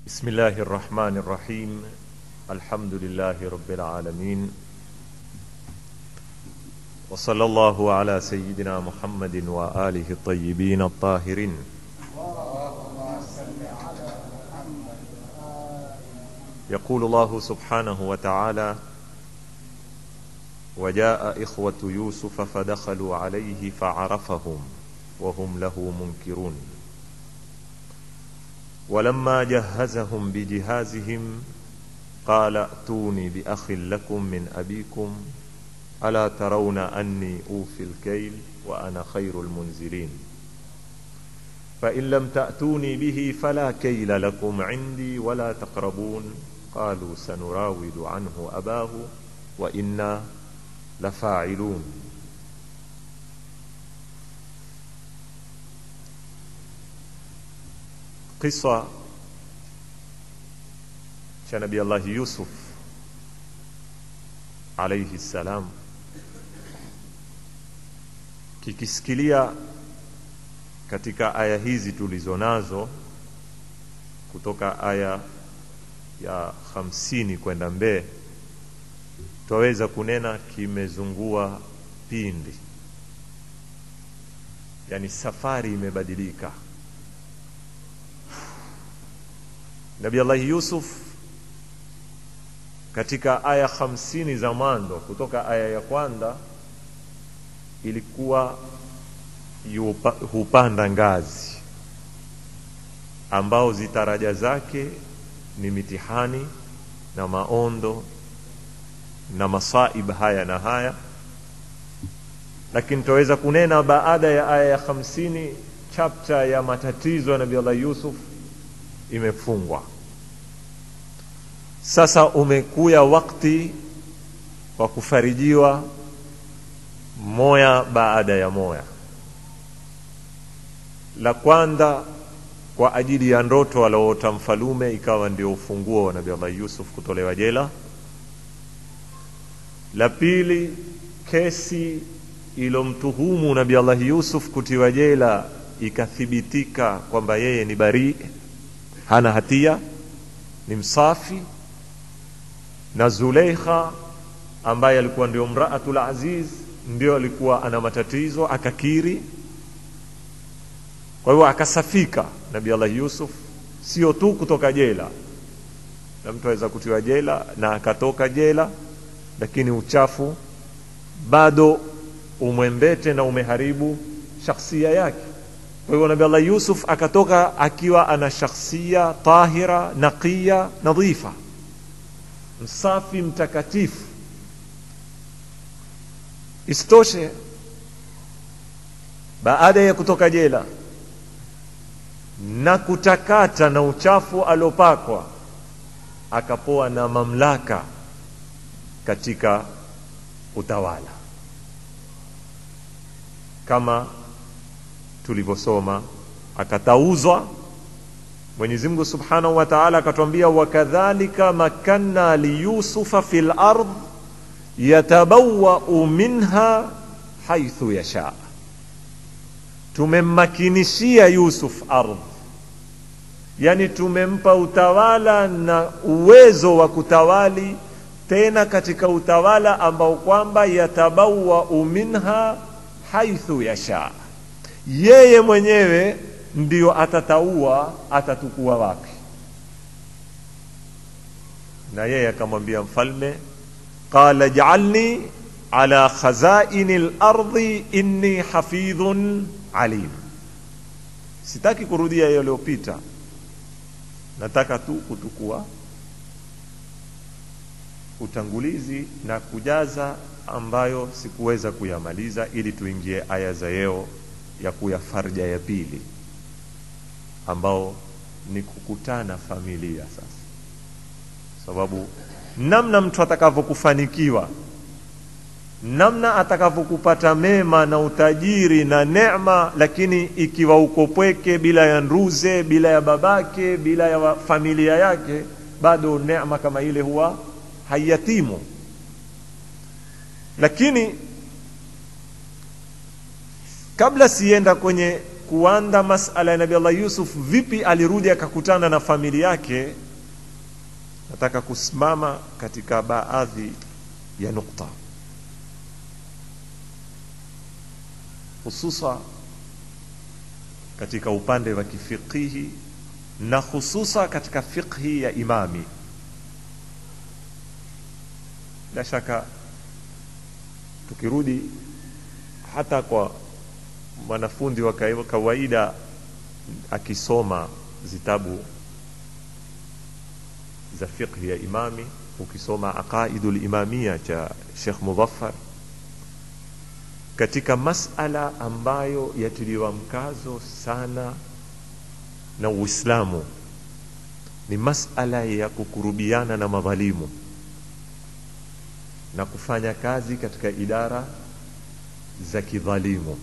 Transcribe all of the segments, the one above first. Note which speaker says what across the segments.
Speaker 1: بسم الله الرحمن الرحيم الحمد لله رب العالمين وصلى الله على سيدنا محمد وآله الطيبين الطاهرين يقول الله سبحانه وتعالى وجاء إخوة يوسف فدخلوا عليه فعرفهم وهم له منكرون ولما جهزهم بجهازهم قال ائتوني بأخ لكم من أبيكم ألا ترون أني أوفي الكيل وأنا خير المنزلين فإن لم تأتوني به فلا كيل لكم عندي ولا تقربون قالوا سنراود عنه أباه وإنا لفاعلون Kisa cha Nabii Allahi Yusuf alaihi ssalam kikisikilia katika aya hizi tulizo nazo kutoka aya ya hamsini kwenda mbee twaweza kunena kimezungua pindi, yani safari imebadilika. Nabii Allahi Yusuf katika aya hamsini za mwanzo kutoka aya ya kwanza ilikuwa yupa, hupanda ngazi ambao zitaraja zake ni mitihani na maondo na masaib haya na haya, lakini tutaweza kunena baada ya aya ya hamsini chapta ya matatizo ya Nabii Allah Yusuf imefungwa. Sasa umekuya wakati wa kufarijiwa moya baada ya moya. La kwanza kwa ajili ya ndoto alioota mfalume ikawa ndio ufunguo wa Nabii Allah Yusuf kutolewa jela. La pili kesi ilomtuhumu Nabii Allah Yusuf kutiwa jela ikathibitika kwamba yeye ni barii hana hatia, ni msafi. Na Zuleikha ambaye alikuwa ndio mraatul aziz, ndio alikuwa ana matatizo, akakiri. Kwa hiyo akasafika Nabii Allah Yusuf, sio tu kutoka jela, na mtu aweza kutiwa jela na akatoka jela, lakini uchafu bado umwembete na umeharibu shakhsia yake. Kwa hivyo Nabii Allah Yusuf akatoka akiwa ana shakhsia tahira, naqiya, nadhifa, msafi, mtakatifu. Isitoshe, baada ya kutoka jela na kutakata na uchafu aliopakwa, akapoa na mamlaka katika utawala kama tulivyosoma akatauzwa. Mwenyezi Mungu Subhanahu wa Ta'ala akatwambia, wakadhalika makanna liyusufa fil ard yatabawwa'u minha haithu yasha, tumemmakinishia Yusuf ardh, yani tumempa utawala na uwezo wa kutawali tena katika utawala ambao kwamba yatabawwa'u minha haithu yasha yeye mwenyewe ndio atataua atatukua wapi. Na yeye akamwambia mfalme, qala jaalni ala khazaini lardhi inni hafidhun alim. Sitaki kurudia yaliyopita, nataka tu kutukua utangulizi na kujaza ambayo sikuweza kuyamaliza, ili tuingie aya za yeo ya kuya farja ya pili ambao ni kukutana familia. Sasa sababu namna mtu atakavyokufanikiwa, namna atakavyokupata mema na utajiri na neema, lakini ikiwa uko pweke, bila ya nduze, bila ya babake, bila ya familia yake, bado neema kama ile huwa haiyatimu. Lakini kabla sienda kwenye kuanda masala ya nabi allah yusuf vipi alirudi akakutana na familia yake nataka kusimama katika baadhi ya nukta hususa katika upande wa kifiqihi na hususa katika fiqhi ya imami bila shaka tukirudi hata kwa mwanafunzi wa kawaida akisoma zitabu za fiqhi ya imami ukisoma aqaidu limamia cha shekh mudhafar katika masala ambayo yatiliwa mkazo sana na uislamu ni masala ya kukurubiana na madhalimu na kufanya kazi katika idara za kidhalimu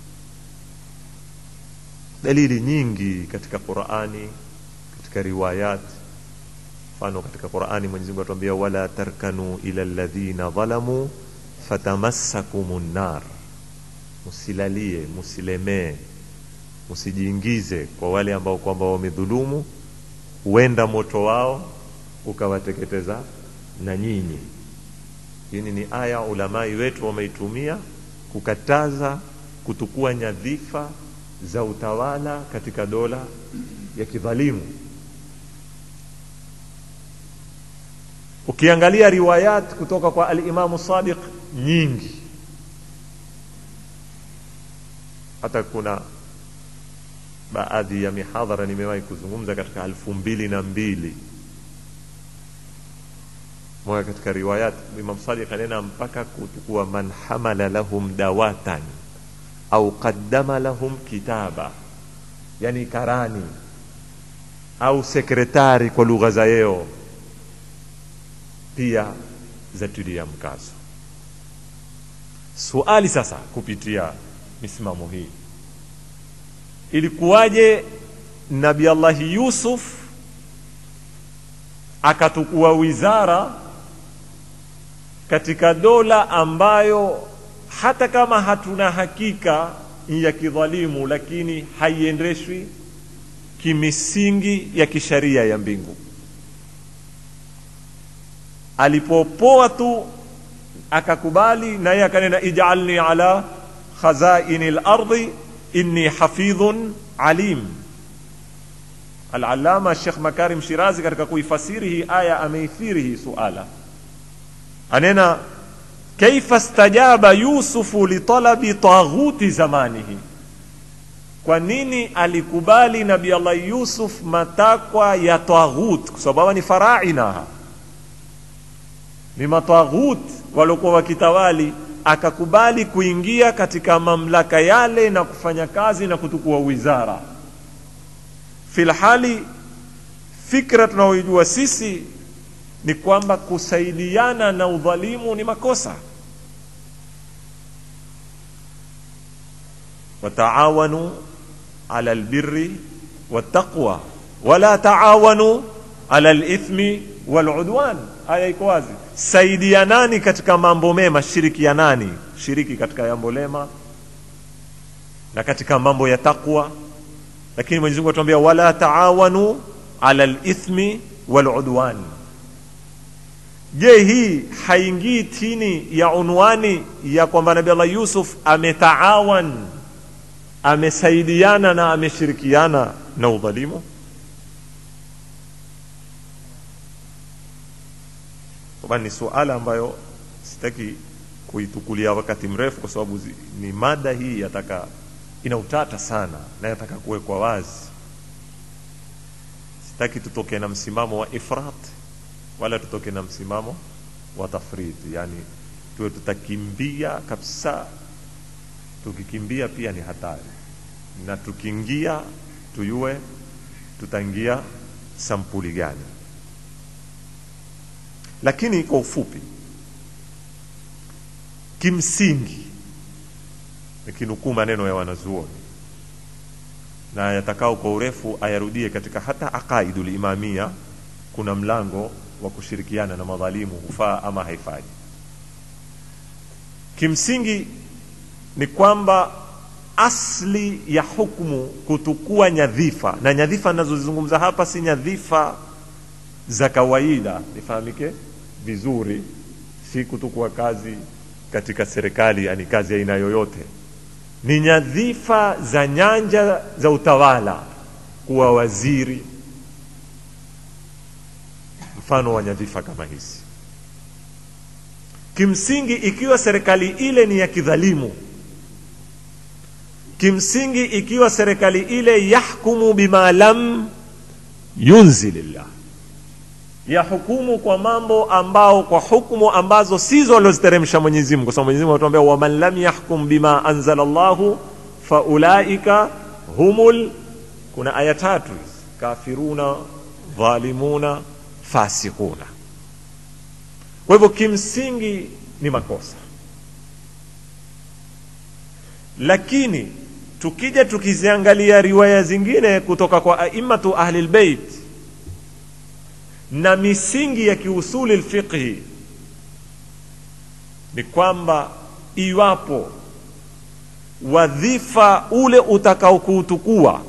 Speaker 1: dalili nyingi katika qurani katika riwayat mfano katika qurani mwenyezi mungu atuambia wala tarkanu ila ladhina dhalamu fatamassakum nar musilalie musilemee musijiingize kwa wale ambao kwamba wamedhulumu huenda moto wao ukawateketeza na nyinyi hini ni aya ulamai wetu wameitumia kukataza kutukua nyadhifa za utawala katika dola ya kidhalimu ukiangalia riwayat kutoka kwa alimamu sadiq nyingi hata kuna baadhi ya mihadhara nimewahi kuzungumza katika elfu mbili na mbili moja katika riwayat imam sadiq anena mpaka kuchukua man hamala lahum dawatan au qaddama lahum kitaba yani karani au sekretari kwa lugha za yeo pia zatilia mkazo suali sasa kupitia misimamo hii ilikuwaje nabi allahi yusuf akatukua wizara katika dola ambayo hata kama hatuna hakika ya kidhalimu lakini haiendeshwi kimisingi ya kisharia ya mbingu alipopoa tu akakubali naye akanena ijalni ala khazaini lardi inni hafidhun alim alalama shekh makarim shirazi katika kuifasiri hii aya ameithiri hii suala anena kaifa stajaba yusufu litalabi taghuti zamanihi kwa nini alikubali nabi allah yusuf matakwa ya taghut kwa sababu ni faraina ni mataghut waliokuwa wakitawali akakubali kuingia katika mamlaka yale na kufanya kazi na kutukua wizara filhali fikra tunaoijua sisi ni kwamba kusaidiana na udhalimu ni makosa wataawanu ala albirri wattaqwa wala taawanu ala lithmi waludwan aya iko wazi saidianani katika mambo mema shirikianani shiriki katika jambo lema na katika mambo ya takwa lakini mwenyezi mungu atuambia wala taawanu ala lithmi waludwan je hii haingii chini ya unwani ya kwamba nabi allah yusuf ametaawan amesaidiana na ameshirikiana na udhalimu kwamba ni suala ambayo sitaki kuitukulia wakati mrefu kwa sababu zi, ni mada hii yataka ina utata sana na yataka kuwekwa wazi sitaki tutoke na msimamo wa ifrat wala tutoke na msimamo wa tafrid yani tuwe tutakimbia kabisa tukikimbia pia ni hatari na tukiingia tuyue tutaingia sampuli gani lakini kwa ufupi kimsingi nikinukuu maneno ya wanazuoni na yatakao kwa urefu ayarudie katika hata aqaidu limamia kuna mlango wa kushirikiana na madhalimu hufaa ama haifai kimsingi ni kwamba asli ya hukmu kutukua nyadhifa na nyadhifa nazozizungumza hapa si nyadhifa za kawaida nifahamike vizuri si kutukua kazi katika serikali yani kazi aina yoyote ni nyadhifa za nyanja za utawala kuwa waziri mfano wa nyadhifa kama hizi kimsingi ikiwa serikali ile ni ya kidhalimu kimsingi ikiwa serikali ile yahkumu bima lam yunzilillah yahukumu kwa mambo ambao kwa hukumu ambazo sizo aliziteremsha Mwenyezi Mungu kwa sababu Mwenyezi Mungu anatuambia waman lam yahkum bima anzala Allahu faulaika humul kuna aya tatu hizi kafiruna dhalimuna fasikuna kwa hivyo kimsingi ni makosa lakini tukija tukiziangalia riwaya zingine kutoka kwa aimatu ahli lbeit na misingi ya kiusuli lfiqhi ni kwamba iwapo wadhifa ule utakaokuutukua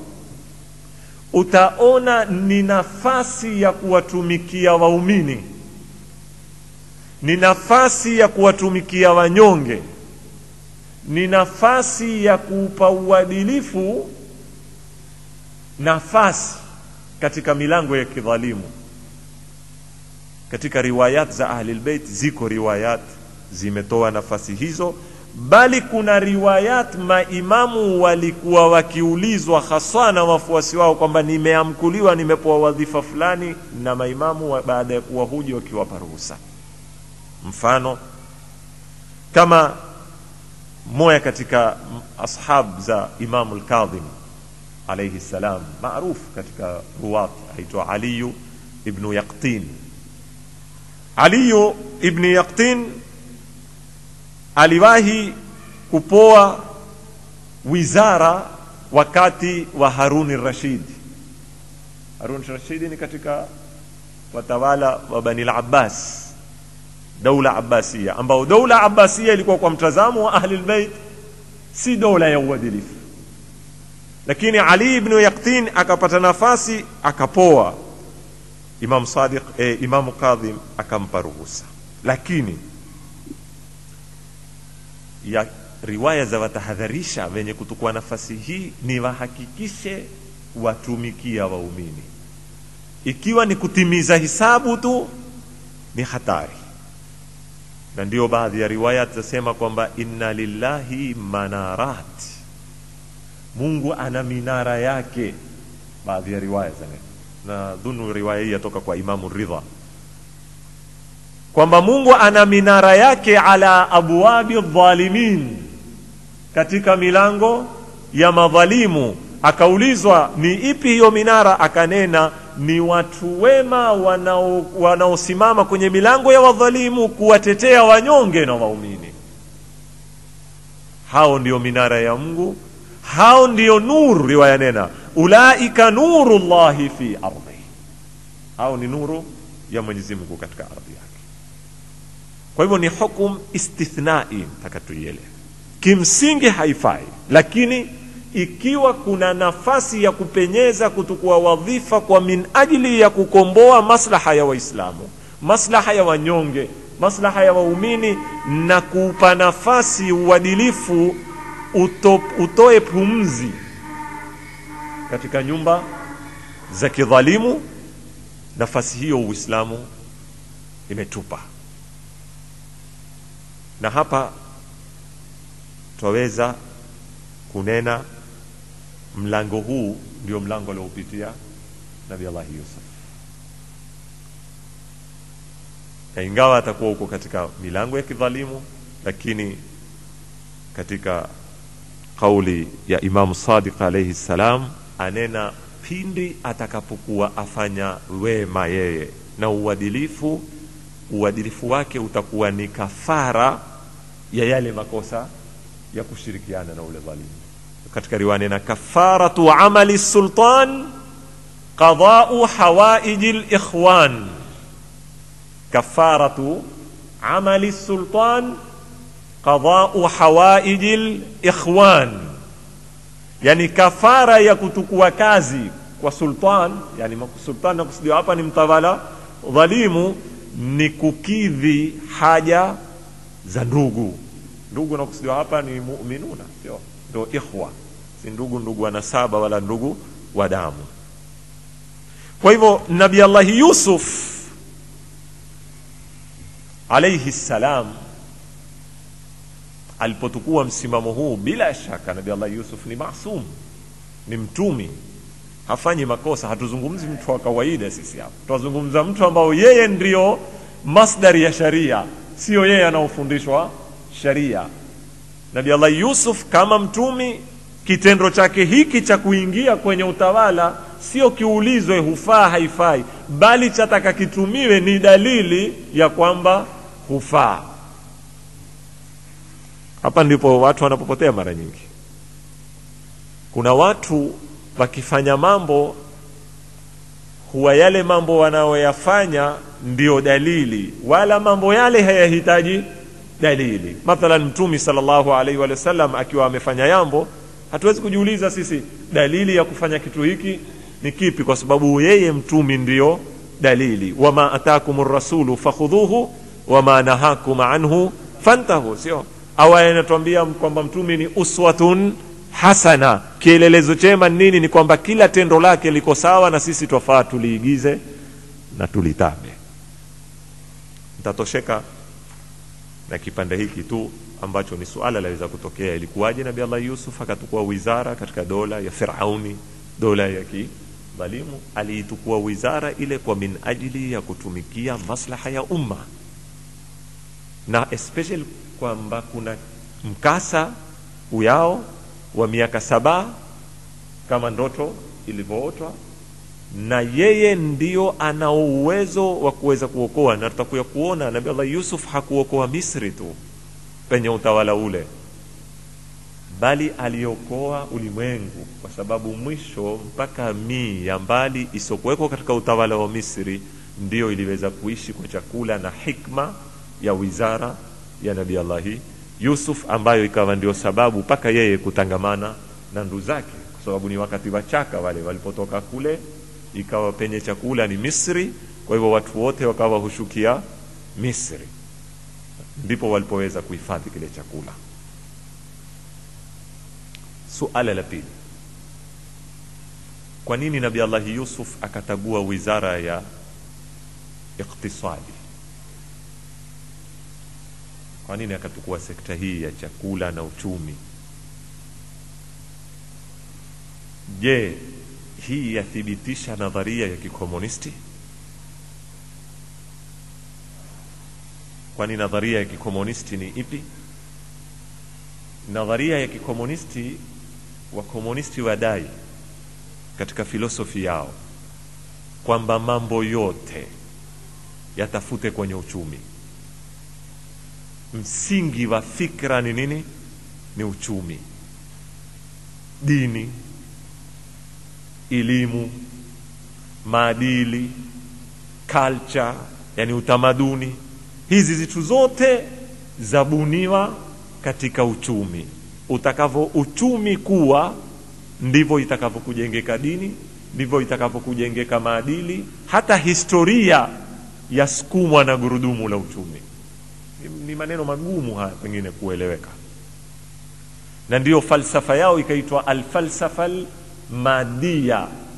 Speaker 1: utaona ni nafasi ya kuwatumikia waumini ni nafasi ya kuwatumikia wanyonge ni nafasi ya kuupa uadilifu nafasi katika milango ya kidhalimu katika riwayat za ahlilbeit ziko riwayat zimetoa nafasi hizo bali kuna riwayat maimamu walikuwa wakiulizwa haswa na wafuasi wao kwamba nimeamkuliwa nimepewa wadhifa fulani na maimamu wa baada ya kuwahuji wakiwapa ruhusa mfano kama moja katika ashab za imamu lkadhim alaihi ssalam maruf katika ruwat aitwa aliyu ibnu yaqtin aliyu ibnu yaqtin aliwahi kupoa wizara wakati wa haruni rashid harun rashidi ni katika watawala wa bani labbas daula abbasia ambao daula abbasia ilikuwa kwa mtazamo wa ahli lbeit si dola ya uadilifu lakini ali ibnu yaktin akapata nafasi akapoa imam sadiq eh, imamu kadhim akampa ruhusa lakini ya riwaya za watahadharisha wenye kutukua nafasi hii ni wahakikishe watumikia waumini ikiwa ni kutimiza hisabu tu ni hatari na ndio baadhi ya riwayat zasema kwamba inna lillahi manarat mungu ana minara yake baadhi ya riwaya zane na dhunu riwaya hii yatoka kwa imamu ridha kwamba mungu ana minara yake ala abwabi dhalimin katika milango ya madhalimu akaulizwa ni ipi hiyo minara akanena ni watu wema wanaosimama wanao kwenye milango ya wadhalimu kuwatetea wanyonge na waumini hao ndio minara ya mungu hao ndio nuru riwaya nena ulaika nuru llahi fi ardhi hao ni nuru ya mwenyezi mungu katika ardhi yake kwa hivyo ni hukum istithnai mpaka tuielewe kimsingi haifai lakini ikiwa kuna nafasi ya kupenyeza kutukua wadhifa kwa min ajili ya kukomboa maslaha ya waislamu maslaha ya wanyonge maslaha ya waumini na kuupa nafasi uadilifu uto, utoe pumzi katika nyumba za kidhalimu nafasi hiyo uislamu imetupa na hapa twaweza kunena mlango huu ndio mlango aliopitia nabi allahi yusuf na ingawa atakuwa huko katika milango ya kidhalimu lakini katika kauli ya imamu sadiq alaihi ssalam anena pindi atakapokuwa afanya wema yeye na uadilifu uadilifu wake utakuwa ni kafara ya yale makosa ya kushirikiana na ule dhalimu katika riwaya nena kafaratu amali sultan qadau hawaiji likhwan kafaratu amali sultan qadau hawaiji likhwan yani kafara ya kutukua kazi kwa sultan yani sultan nakusudiwa hapa ni mtawala dhalimu ni kukidhi haja za ndugu ndugu nakusudiwa hapa ni muminuna sio ndo ikhwa si ndugu ndugu wa nasaba wala ndugu wa damu kwa hivyo nabi allahi yusuf alaihi ssalam alipotukua msimamo huu bila shaka nabi allah yusuf ni masum ni mtumi hafanyi makosa hatuzungumzi mtu wa kawaida sisi hapa tunazungumza mtu ambao yeye ndio masdari ya sharia sio yeye anaofundishwa sharia nabi allah yusuf kama mtumi kitendo chake hiki cha kuingia kwenye utawala sio kiulizwe hufaa haifai bali chataka kitumiwe ni dalili ya kwamba hufaa hapa ndipo watu wanapopotea mara nyingi kuna watu wakifanya mambo huwa yale mambo wanayoyafanya ndiyo dalili wala mambo yale hayahitaji dalili mathalan mtumi salllahu alaihi wa sallam akiwa amefanya jambo hatuwezi kujiuliza sisi dalili ya kufanya kitu hiki ni kipi kwa sababu yeye mtumi ndiyo dalili wama atakum rasulu fakhudhuhu wama nahakum anhu fantahu sio aya inatuambia kwamba mtumi ni uswatun hasana kielelezo chema nini ni kwamba kila tendo lake liko sawa na sisi twafaa tuliigize na tulitabe nitatosheka na kipande hiki tu ambacho ni suala laweza kutokea ilikuwaje nabi allah yusuf akatukua wizara katika dola ya firauni dola ya kidhalimu aliitukua wizara ile kwa min ajili ya kutumikia maslaha ya umma na especially kwamba kuna mkasa uyao wa miaka saba kama ndoto ilivyootwa na yeye ndio ana uwezo wa kuweza kuokoa na tutakuya kuona nabi allah yusuf hakuokoa misri tu penye utawala ule bali aliokoa ulimwengu kwa sababu mwisho mpaka mii ya mbali isiokuwekwa katika utawala wa misri ndiyo iliweza kuishi kwa chakula na hikma ya wizara ya nabi allahi yusuf ambayo ikawa ndio sababu mpaka yeye kutangamana na ndu zake kwa sababu ni wakati wa chaka wale walipotoka kule ikawa penye chakula ni misri kwa hivyo watu wote wakawa hushukia misri ndipo walipoweza kuhifadhi kile chakula suala la pili kwa nini nabi allahi yusuf akatagua wizara ya iktisadi kwa nini akatukua sekta hii ya chakula na uchumi je hii yathibitisha nadharia ya kikomunisti kwani nadharia ya kikomunisti ni ipi nadharia ya kikomunisti wakomunisti wadai katika filosofi yao kwamba mambo yote yatafute kwenye uchumi msingi wa fikra ni nini ni uchumi dini elimu maadili culture yani utamaduni hizi zitu zote zabuniwa katika uchumi utakavyo uchumi kuwa ndivyo itakavyokujengeka dini ndivyo itakavyokujengeka maadili hata historia yasukumwa na gurudumu la uchumi ni, ni maneno magumu haya pengine kueleweka na ndiyo falsafa yao ikaitwa alfalsafa almadia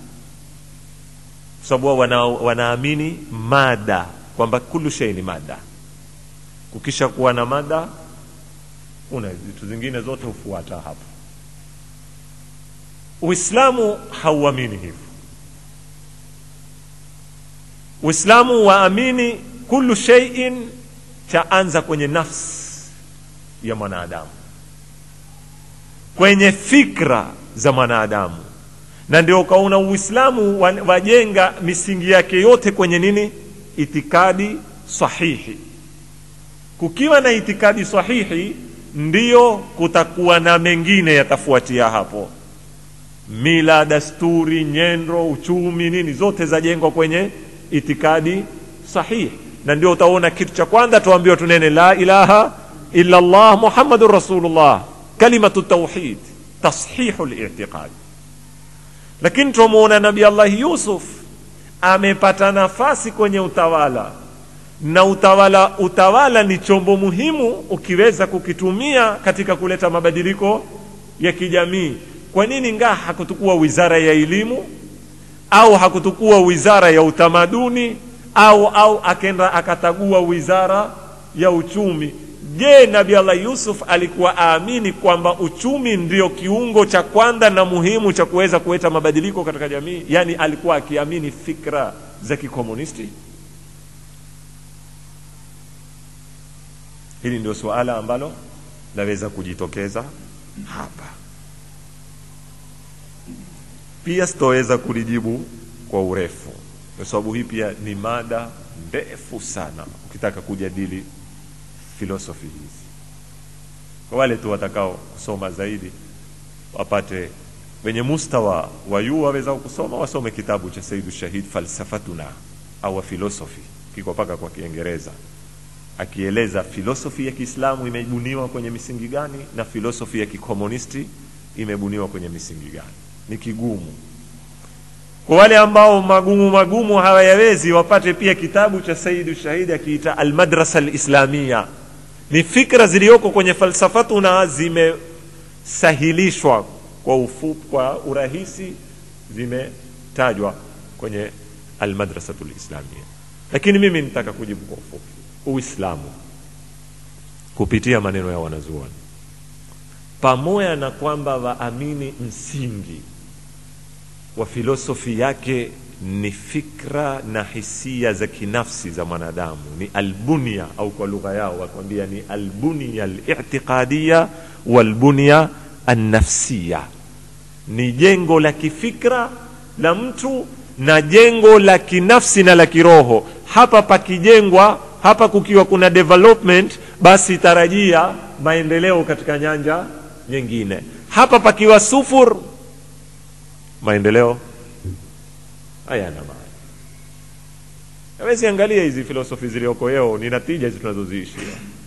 Speaker 1: kwa sababu wana, wanaamini mada kwamba kulu shei ni mada kukisha kuwa na mada una vitu zingine zote hufuata hapo uislamu hauamini hivyo uislamu waamini kulu sheiin chaanza kwenye nafsi ya mwanadamu kwenye fikra za mwanadamu na ndio ukaona uislamu wajenga misingi yake yote kwenye nini itikadi sahihi kukiwa na itikadi sahihi ndiyo kutakuwa na mengine yatafuatia hapo mila dasturi nyendo uchumi nini zote zajengwa kwenye itikadi sahihi na ndio utaona kitu cha kwanza tuambiwa tunene la ilaha illa allah muhammadun rasulullah kalimatu tauhid tashihu litiqadi lakini twamuona nabi allahi yusuf amepata nafasi kwenye utawala na utawala utawala ni chombo muhimu ukiweza kukitumia katika kuleta mabadiliko ya kijamii kwa nini ngaa hakutukua wizara ya elimu au hakutukua wizara ya utamaduni au au akenda akatagua wizara ya uchumi je nabi allah yusuf alikuwa aamini kwamba uchumi ndio kiungo cha kwanza na muhimu cha kuweza kuleta mabadiliko katika jamii yaani alikuwa akiamini fikra za kikomunisti hili ndio suala ambalo laweza kujitokeza hapa pia sitoweza kulijibu kwa urefu kwa sababu hii pia ni mada ndefu sana ukitaka kujadili filosofi hizi kwa wale tu watakao kusoma zaidi wapate wenye mustawa wa juu waweza kusoma wasome kitabu cha saidu shahid falsafatuna au filosofi kiko paka kwa kiingereza akieleza filosofi ya kiislamu imebuniwa kwenye misingi gani na filosofi ya kikomunisti imebuniwa kwenye misingi gani ni kigumu kwa wale ambao magumu magumu hawayawezi wapate pia kitabu cha saidu shahidi akiita almadrasa alislamia ni fikra zilizoko kwenye falsafatuna zimesahilishwa kwa ufupi kwa urahisi zimetajwa kwenye almadrasatu lislamia lakini mimi nitaka kujibu kwa ufupi uislamu kupitia maneno ya wanazuoni pamoja na kwamba waamini msingi wa filosofi yake ni fikra na hisia za kinafsi za mwanadamu ni albunia au kwa lugha yao wakwambia ni albunia alitiqadia walbunia annafsia ni jengo la kifikra la mtu na jengo la kinafsi na la kiroho hapa pakijengwa hapa kukiwa kuna development basi tarajia maendeleo katika nyanja nyingine hapa pakiwa sufur maendeleo hayana maana awezi angalia hizi filosofi zilioko leo ni natija hizi tunazoziishi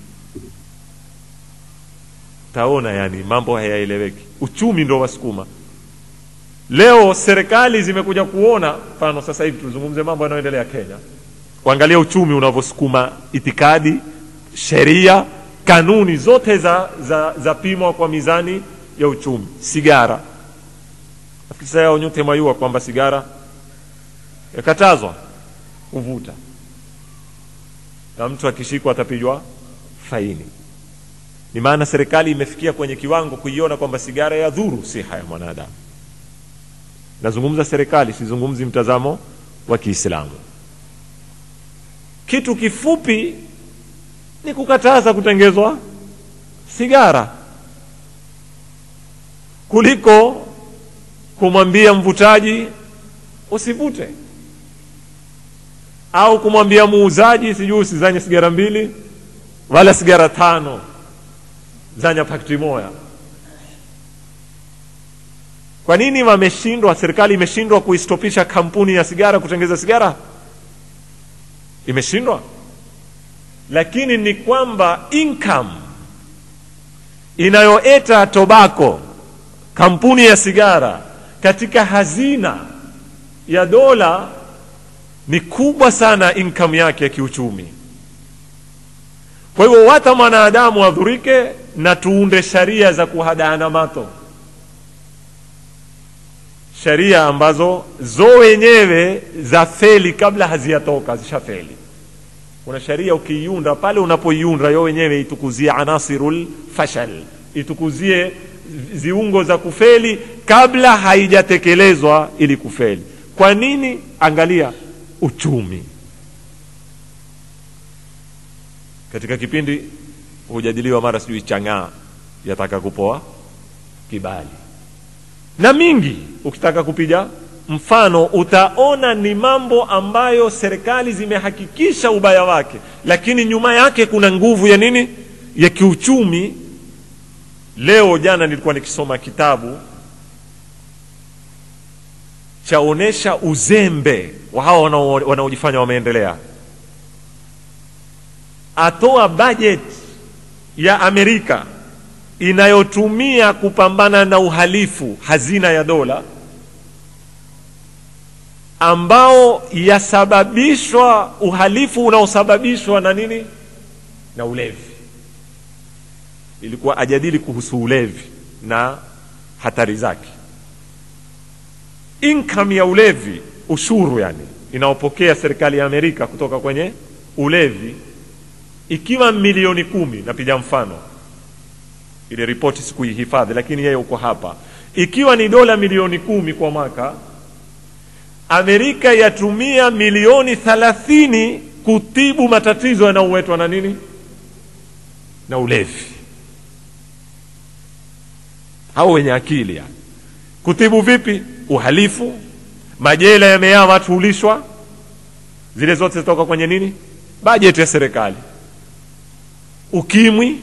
Speaker 1: taona yani mambo hayaeleweki uchumi ndo wasukuma leo serikali zimekuja kuona mfano sasa hivi tuzungumze mambo yanayoendelea kenya kuangalia uchumi unavyosukuma itikadi sheria kanuni zote za, za, za pimwa kwa mizani ya uchumi sigara nafikiri sasa yao nyote mwayua kwamba sigara yakatazwa kuvuta na mtu akishikwa atapigwa faini ni maana serikali imefikia kwenye kiwango kuiona kwamba sigara ya dhuru siha ya mwanadamu nazungumza serikali sizungumzi mtazamo wa kiislamu kitu kifupi ni kukataza kutengezwa sigara kuliko kumwambia mvutaji usivute au kumwambia muuzaji sijui usizanye sigara mbili wala sigara tano zanya pakti moya kwa nini wameshindwa serikali imeshindwa kuistopisha kampuni ya sigara kutengeza sigara imeshindwa lakini ni kwamba income inayoeta tobako kampuni ya sigara katika hazina ya dola ni kubwa sana income yake ya kiuchumi kwa hivyo wata mwanadamu adhurike na tuunde sharia za kuhadaana mato sharia ambazo zo wenyewe za feli kabla haziyatoka zishafeli kuna sharia ukiiunda pale unapoiunda yo wenyewe itukuzie anasirul fashal itukuzie ziungo za kufeli kabla haijatekelezwa ili kufeli kwa nini angalia uchumi katika kipindi hujadiliwa mara sijui chang'aa yataka kupoa kibali na mingi ukitaka kupiga mfano utaona ni mambo ambayo serikali zimehakikisha ubaya wake lakini nyuma yake kuna nguvu ya nini ya kiuchumi leo jana nilikuwa nikisoma kitabu chaonesha uzembe wa hawa wanaojifanya wameendelea atoa budget ya amerika inayotumia kupambana na uhalifu hazina ya dola ambao yasababishwa uhalifu unaosababishwa na nini na ulevi ilikuwa ajadili kuhusu ulevi na hatari zake income ya ulevi ushuru yani inaopokea serikali ya amerika kutoka kwenye ulevi ikiwa milioni kumi napiga mfano ile ripoti sikuihifadhi lakini yeye uko hapa ikiwa ni dola milioni kumi kwa mwaka amerika yatumia milioni thalathini kutibu matatizo yanayoletwa na nini na ulevi hao wenye akili yani kutibu vipi uhalifu majela yamejaa watu hulishwa zile zote zitoka kwenye nini bajeti ya serikali ukimwi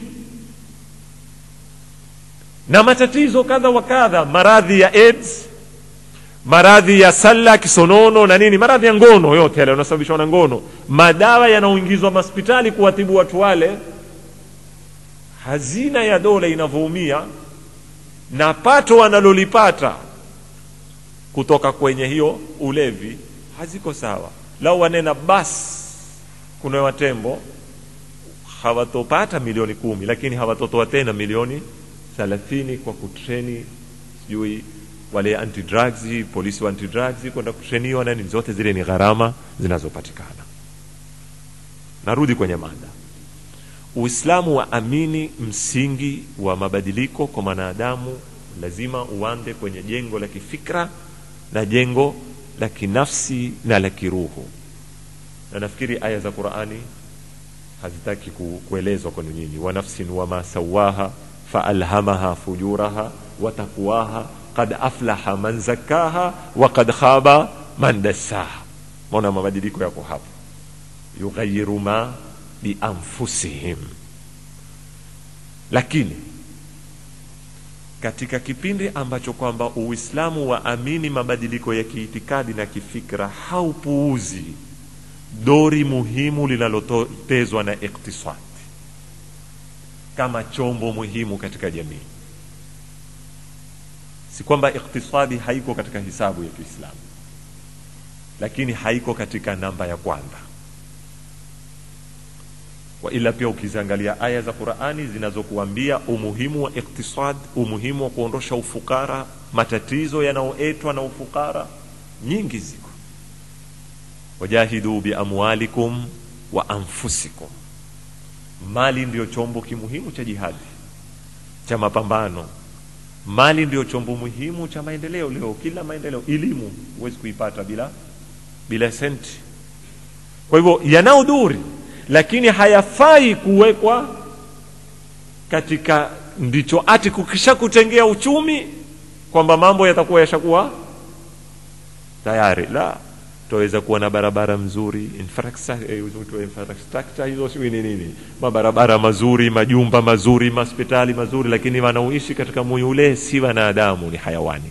Speaker 1: na matatizo kadha wa kadha maradhi ya aids maradhi ya salla kisonono na nini maradhi ya ngono yote yale yanasababishwa na ngono madawa yanaoingizwa mahospitali kuwatibu watu wale hazina ya dola inavyoumia na pato wanalolipata kutoka kwenye hiyo ulevi haziko sawa lau wanena basi kuna watembo hawatopata milioni kumi lakini hawatotoa tena milioni thelathini kwa kutreni sijui wale anti drugs polisi wa anti drugs kwenda kutreniwa nani zote zile ni gharama zinazopatikana narudi kwenye mada uislamu waamini msingi wa mabadiliko kwa mwanadamu lazima uande kwenye jengo la kifikra na jengo la kinafsi na la kiruhu na nafikiri aya za qurani hazitaki ku, kuelezwa kwenu nyinyi wa nafsin wama sawaha faalhamaha fujuraha watakuwaha qad aflaha man zakaha wa qad khaba man dassaha maona mabadiliko yako hapo yughayiru ma bianfusihim lakini katika kipindi ambacho kwamba uislamu waamini mabadiliko ya kiitikadi na kifikra haupuuzi dori muhimu linalotezwa na iktisadi kama chombo muhimu katika jamii si kwamba iktisadi haiko katika hisabu ya kiislamu lakini haiko katika namba ya kwanza waila pia ukiziangalia aya za qurani zinazokuambia umuhimu wa iktisad umuhimu wa kuondosha ufukara matatizo yanayoetwa na ufukara nyingi ziko wajahidu biamwalikum wa anfusikum mali ndiyo chombo kimuhimu cha jihadi cha mapambano mali ndiyo chombo muhimu cha maendeleo leo kila maendeleo elimu huwezi kuipata bila bila senti kwa hivyo yanaodhuri lakini hayafai kuwekwa katika ndicho ati kukisha kutengea uchumi kwamba mambo yatakuwa yashakuwa tayari la tutaweza kuwa na barabara mzuri infrastructure hizo sijui ni nini mabarabara mazuri majumba mazuri mahospitali mazuri lakini wanaoishi katika moyo ule si wanadamu ni hayawani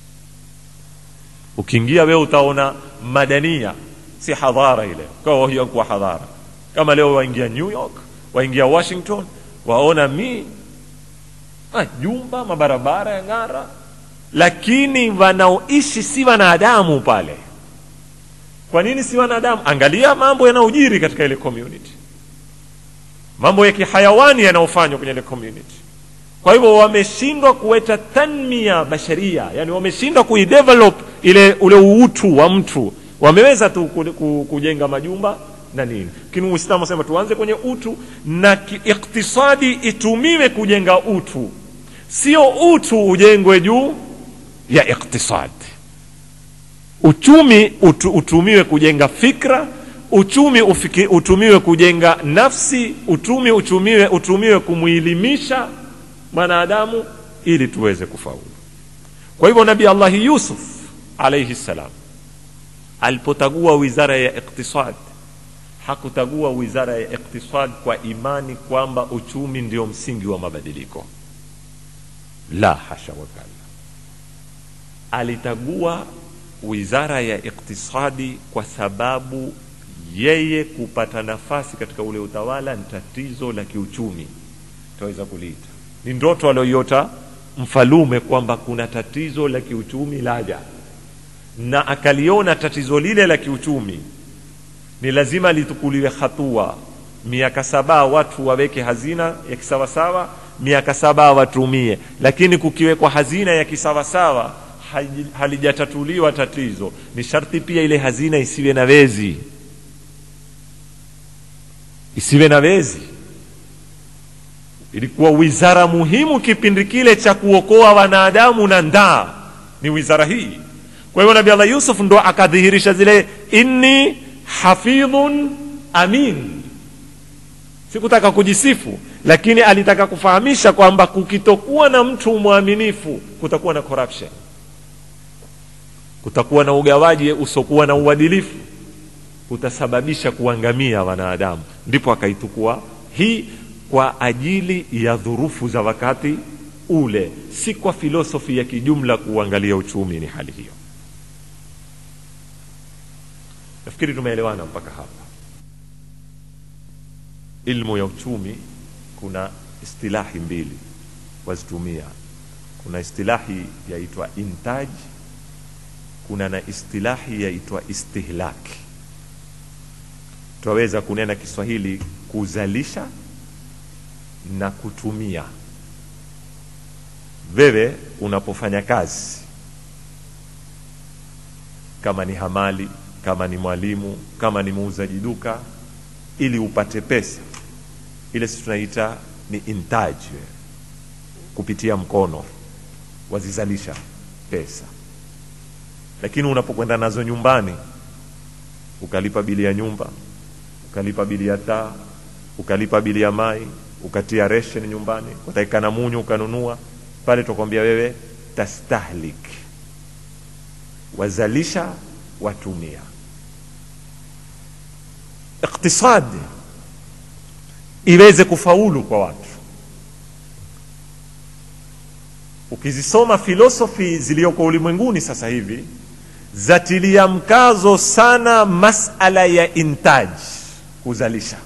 Speaker 1: ukiingia wewe utaona madania si hadhara ile kwa hiyo kuwa hadhara kama leo waingia new york waingia washington waona mi ah, jumba mabarabara ya ng'ara lakini wanaoishi si wanadamu pale kwa nini si wanadamu angalia mambo yanayojiri katika ile community mambo ya kihayawani yanayofanywa kwenye ile community kwa hivyo wameshindwa kuweta tanmia basharia yani wameshindwa kuidevelop ile ule uutu wa mtu wameweza tu kujenga majumba na nini lakini uislamu asema tuanze kwenye utu na iktisadi itumiwe kujenga utu sio utu ujengwe juu ya iktisadi uchumi utu, utumiwe kujenga fikra uchumi ufiki, utumiwe kujenga nafsi uchumi utumiwe, utumiwe kumwilimisha mwanadamu ili tuweze kufaulu kwa hivyo nabii allahi yusuf alaihi ssalam alipotagua wizara ya iktisad hakutagua wizara ya iktisad kwa imani kwamba uchumi ndio msingi wa mabadiliko la hasha wakala alitagua wizara ya iktisadi kwa sababu yeye kupata nafasi katika ule utawala ni tatizo la kiuchumi tutaweza kuliita ni ndoto alioiota mfalume kwamba kuna tatizo la kiuchumi laja na akaliona tatizo lile la kiuchumi ni lazima litukuliwe hatua miaka saba watu waweke hazina ya kisawasawa miaka saba watumie lakini kukiwekwa hazina ya kisawasawa haji- halijatatuliwa tatizo ni sharti pia ile hazina isiwe na wezi isiwe na wezi ilikuwa wizara muhimu kipindi kile cha kuokoa wanadamu na ndaa ni wizara hii kwa hiyo nabii allah yusuf ndo akadhihirisha zile inni hafidhun amin sikutaka kujisifu lakini alitaka kufahamisha kwamba kukitokuwa na mtu mwaminifu kutakuwa na corruption kutakuwa na ugawaji usiokuwa na uadilifu utasababisha kuangamia wanadamu ndipo akaitukua hii kwa ajili ya dhurufu za wakati ule si kwa filosofi ya kijumla kuangalia uchumi ni hali hiyo nafikiri tumeelewana mpaka hapa ilmu ya uchumi kuna istilahi mbili wazitumia kuna istilahi yaitwa intaj kuna na istilahi yaitwa istihlaki twaweza kunena kiswahili kuzalisha na kutumia wewe unapofanya kazi kama ni hamali kama ni mwalimu kama ni muuzaji duka ili upate pesa ile sisi tunaita ni intaji kupitia mkono wazizalisha pesa lakini unapokwenda nazo nyumbani ukalipa bili ya nyumba ukalipa bili ya taa ukalipa bili ya mai ukatia ration nyumbani ukatakikana munyu ukanunua pale tukwambia wewe tastahlik wazalisha watumia iktisadi iweze kufaulu kwa watu ukizisoma filosofi ziliyoko ulimwenguni sasa hivi zatilia mkazo sana masala ya intaj kuzalisha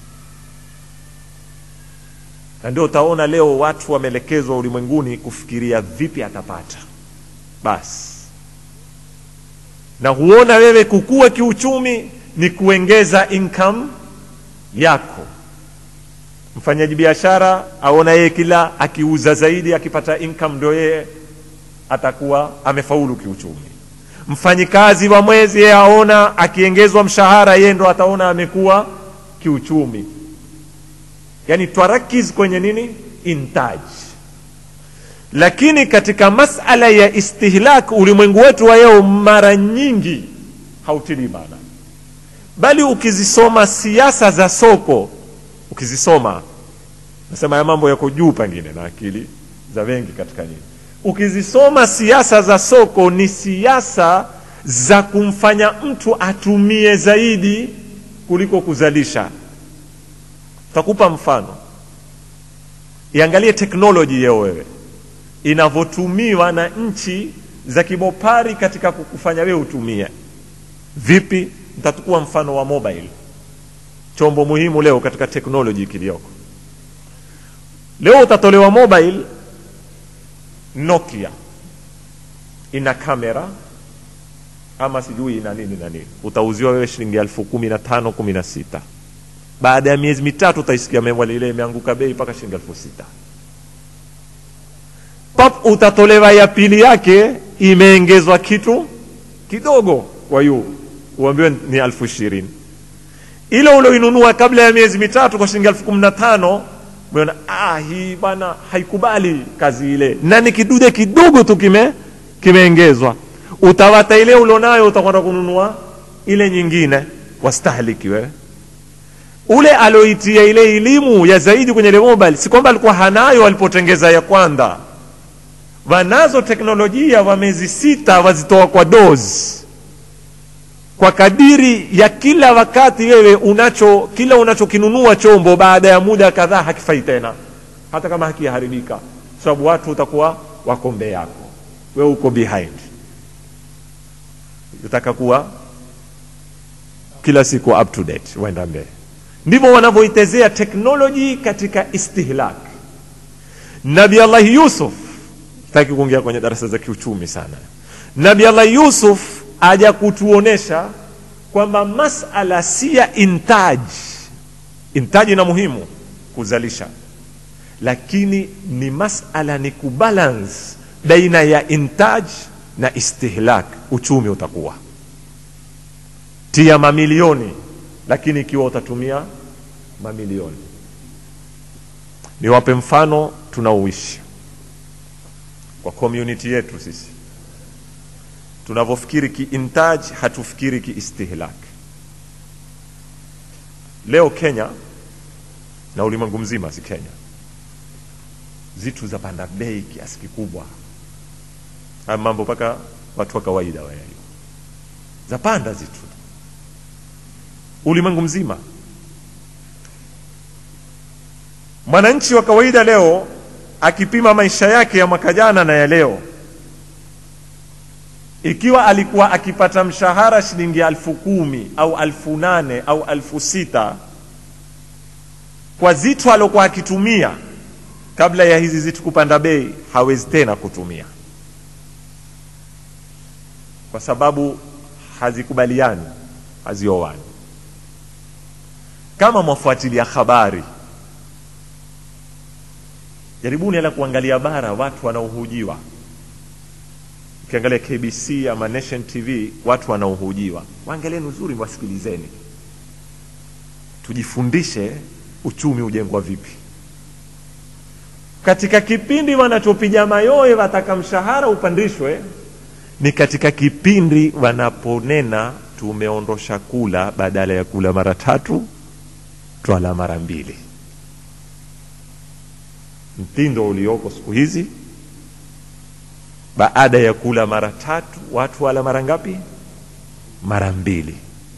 Speaker 1: na ndio utaona leo watu wameelekezwa ulimwenguni kufikiria vipi atapata basi na huona wewe kukua kiuchumi ni kuengeza income yako mfanyaji biashara aona yeye kila akiuza zaidi akipata income ndio yeye atakuwa amefaulu kiuchumi mfanyikazi wa mwezi yeye aona akiengezwa mshahara yeye ndo ataona amekuwa kiuchumi yani twarakiz kwenye nini intaj lakini katika masala ya istihlak ulimwengu wetu wa leo mara nyingi hautilii maana bali ukizisoma siasa za soko ukizisoma nasema ya mambo yako juu pengine na akili za wengi katika nyinyi ukizisoma siasa za soko ni siasa za kumfanya mtu atumie zaidi kuliko kuzalisha takupa mfano iangalie teknoloji yeo wewe inavyotumiwa na nchi za kibopari katika kukufanya wewe utumie vipi nitatukua mfano wa mobile chombo muhimu leo katika teknoloji kiliyoko leo utatolewa mobile nokia ina kamera ama sijui ina nini na nini utauziwa wewe shilingi elfu kumi na tano kumi na sita baada ya miezi mitatu utaisikia mewali ile imeanguka bei mpaka shilingi elfu sita pap utatolewa ya pili yake imeongezwa kitu kidogo kwa yu uambiwe ni elfu ishirini ile ulioinunua kabla ya miezi mitatu kwa shilingi elfu kumi na tano umeona ah, hii bana haikubali kazi ile na ni kidude kidogo tu kime kimeongezwa utawata ile ulionayo utakwenda kununua ile nyingine wastahliki wewe ule aloitia ile elimu ya zaidi kwenye ile mobile si kwamba alikuwa hanayo alipotengeza ya kwanza wanazo teknolojia wa miezi sita wazitoa kwa dozi kwa kadiri ya kila wakati wewe unacho kila unachokinunua chombo baada ya muda kadhaa hakifai tena hata kama hakiharibika sababu watu utakuwa wako mbele yako wewe uko behind utaka kuwa kila siku up to date waenda mbele ndivyo wanavyoitezea teknoloji katika istihlak nabi allahi yusuf sitaki kuingia kwenye darasa za kiuchumi sana nabi allahi yusuf aja kutuonesha kwamba masala si ya intaji intaji na muhimu kuzalisha lakini ni masala ni kubalance baina ya intaj na istihlak uchumi utakuwa tia mamilioni lakini ikiwa utatumia mamilioni niwape mfano tunaoishi kwa community yetu sisi tunavyofikiri kiintaj hatufikiri kiistihlak leo kenya na ulimwengu mzima si kenya zitu za panda bei kiasi kikubwa haya mambo mpaka watu wa kawaida wayajua zapanda zitu ulimwengu mzima mwananchi wa kawaida leo akipima maisha yake ya mwaka jana na ya leo ikiwa alikuwa akipata mshahara shilingi alfu kumi au alfu nane au alfu sita kwa zitu aliokuwa akitumia kabla ya hizi zitu kupanda bei hawezi tena kutumia kwa sababu hazikubaliani hazioani kama mwafuatilia habari jaribuni ala kuangalia bara watu wanaohujiwa ukiangalia kbc ama nation tv watu wanaohujiwa waangalieni uzuri wasikilizeni tujifundishe uchumi ujengwa vipi katika kipindi wanachopiga mayoe wataka mshahara upandishwe ni katika kipindi wanaponena tumeondosha kula badala ya kula mara tatu twala mara mbili mtindo ulioko siku hizi baada ya kula mara tatu watu wala mara ngapi mara mbili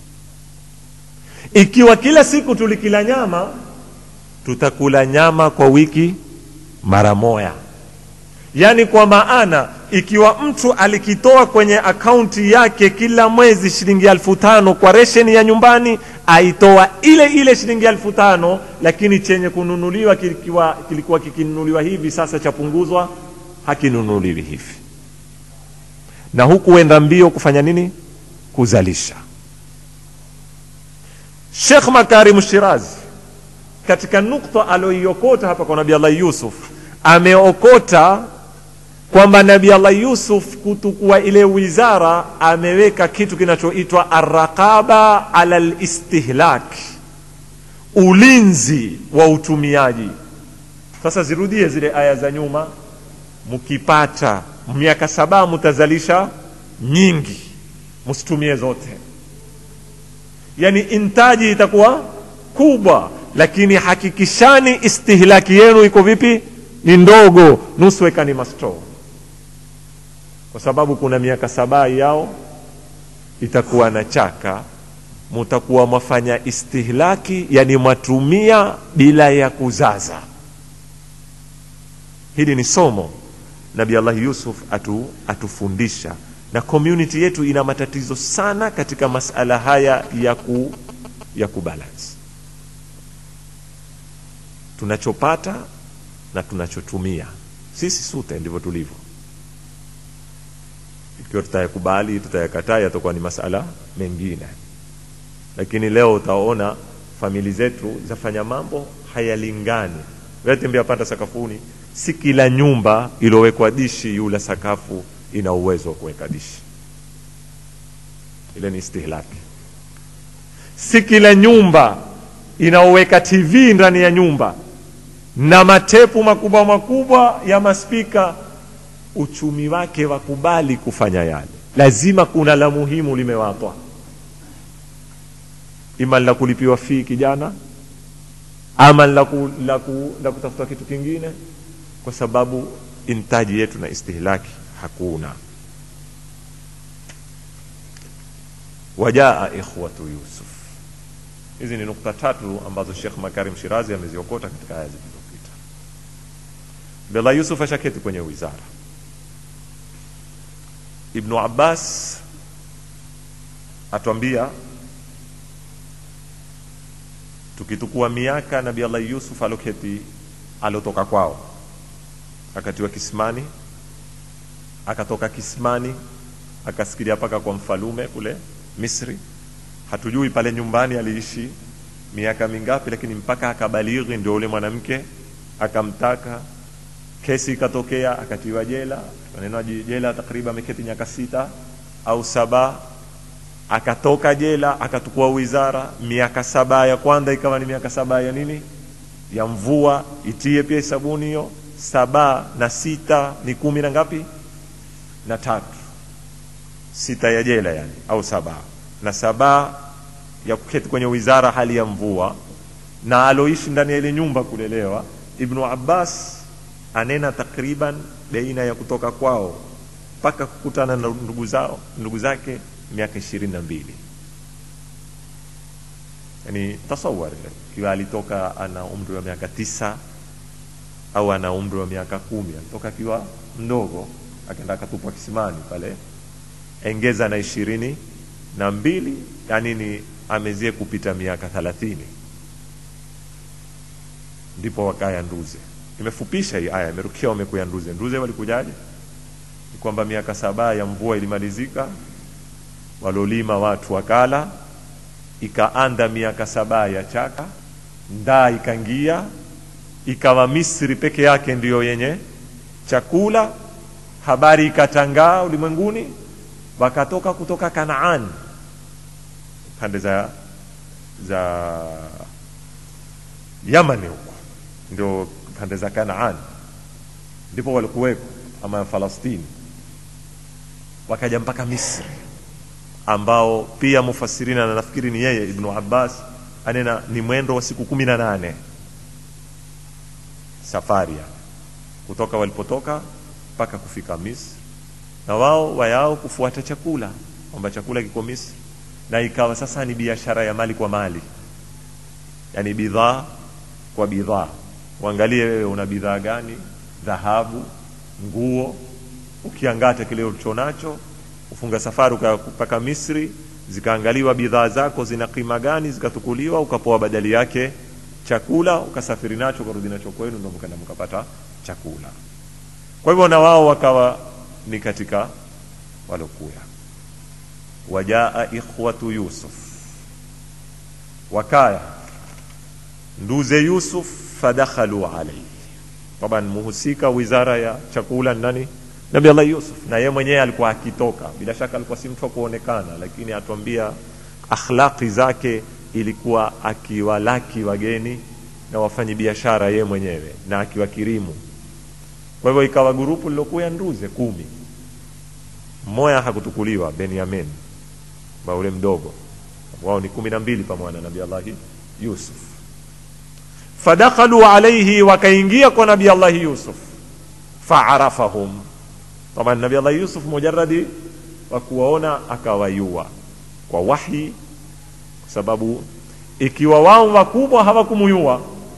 Speaker 1: ikiwa kila siku tulikila nyama tutakula nyama kwa wiki mara moya yaani kwa maana ikiwa mtu alikitoa kwenye akaunti yake kila mwezi shilingi elfu tano kwa resheni ya nyumbani aitoa ile ile shilingi elfu tano lakini chenye kununuliwa kilikuwa, kilikuwa kikinunuliwa hivi sasa chapunguzwa hakinunuliwi hivi na huku huenda mbio kufanya nini kuzalisha shekh makarim shirazi katika nukta aloiokota hapa kwa nabii allah yusuf ameokota kwamba nabii allah yusuf kutukua ile wizara ameweka kitu kinachoitwa arraqaba ala listihlak ulinzi wa utumiaji sasa zirudie zile aya za nyuma mkipata miaka saba mtazalisha nyingi msitumie zote yani intaji itakuwa kubwa lakini hakikishani istihlaki yenu iko vipi ni ndogo nusu ekani masto kwa sababu kuna miaka saba yao itakuwa na chaka mutakuwa mwafanya istihlaki yani mwatumia bila ya kuzaza hili ni somo nabi allah yusuf atu, atufundisha na community yetu ina matatizo sana katika masala haya ya ku ya kubalance tunachopata na tunachotumia sisi sute ndivyo tulivyo ikiwa tutayakubali tutayakataa yatakuwa ni masala mengine lakini leo utaona famili zetu zafanya mambo hayalingani wetembea panda sakafuni si kila nyumba ilowekwa dishi yula sakafu ina uwezo wa kuweka dishi ile ni istihlaki si kila nyumba inaoweka tv ndani ya nyumba na matepu makubwa makubwa ya maspika uchumi wake wakubali kufanya yale lazima kuna la muhimu limewatwa ima la kulipiwa fii kijana ama la, ku, la, ku, la kutafuta kitu kingine kwa sababu intaji yetu na istihlaki hakuna wajaa ikhwatu yusuf hizi ni nukta tatu ambazo shekh makarim shirazi ameziokota katika aya zilizopita bela yusuf ashaketi kwenye wizara ibnu abbas atwambia tukitukua miaka nabi allah yusuf aloketi alotoka kwao akatiwa kisimani akatoka kisimani akasikilia paka kwa mfalume kule misri hatujui pale nyumbani aliishi miaka mingapi lakini mpaka akabalighi ndio ule mwanamke akamtaka kesi ikatokea akatiwa jela maneno jela takriban ameketi miaka sita au saba akatoka jela akatukua wizara miaka saba ya kwanza ikawa ni miaka saba ya nini ya mvua itie pia hesabuni hiyo saba na sita ni kumi na ngapi na tatu sita ya jela yani au saba na saba ya kuketi kwenye wizara hali ya mvua na aloishi ndani ya ile nyumba kulelewa ibnu abbas anena takriban baina ya kutoka kwao mpaka kukutana na ndugu zao ndugu zake miaka ishirini na mbili yani tasawar kiwa alitoka ana umri wa miaka tisa au ana umri wa miaka kumi alitoka akiwa mdogo akaenda akatupwa kisimani pale engeza na ishirini na mbili yani ni amezie kupita miaka thalathini ndipo wakaya nduze imefupisha hii aya imerukia wamekuya nduze nduze walikujaje ni kwamba miaka saba ya mvua ilimalizika walolima watu wakala ikaanda miaka saba ya chaka ndaa ikangia ikawa misri peke yake ndiyo yenye chakula habari ikatangaa ulimwenguni wakatoka kutoka kanaan pande za za yamani huko ndio pande za kanaan ndipo walikuweko ama falastini wakaja mpaka misri ambao pia mufasirina na nafikiri ni yeye ibnu abbas anena ni mwendo wa siku kumi na nane safari yani kutoka walipotoka mpaka kufika misri na wao wayao kufuata chakula kwamba chakula kiko misri na ikawa sasa ni biashara ya mali kwa mali yani bidhaa kwa bidhaa uangalie wewe una bidhaa gani dhahabu nguo ukiangata kile ulichonacho ufunga safari mpaka misri zikaangaliwa bidhaa zako zina kima gani zikatukuliwa ukapoa badali yake chakula ukasafiri nacho ukarudi nacho kwenu ndo mkaenda mkapata chakula kwa hivyo na wao wakawa ni katika walokuya wajaa ikhwatu yusuf wakaya nduze yusuf fadakhalu alaihi taban muhusika wizara ya chakula nani nabi allah yusuf na yeye mwenyewe alikuwa akitoka bila shaka alikuwa si mtu wa kuonekana lakini atuambia akhlaqi zake ilikuwa akiwalaki wageni na wafanyi biashara yeye mwenyewe na akiwakirimu kwa hivyo ikawa gurupu lilokuya nduze kumi mmoja hakutukuliwa benyamin baule mdogo wao ni kumi na mbili pamoja na nabi allahi yusuf fadakhalu alaihi wakaingia kwa nabi allahi yusuf faarafahum taban nabi allahi yusuf mujaradi wa kuwaona akawayua kwa wahi kwa sababu ikiwa wao wakubwa hawakumuyua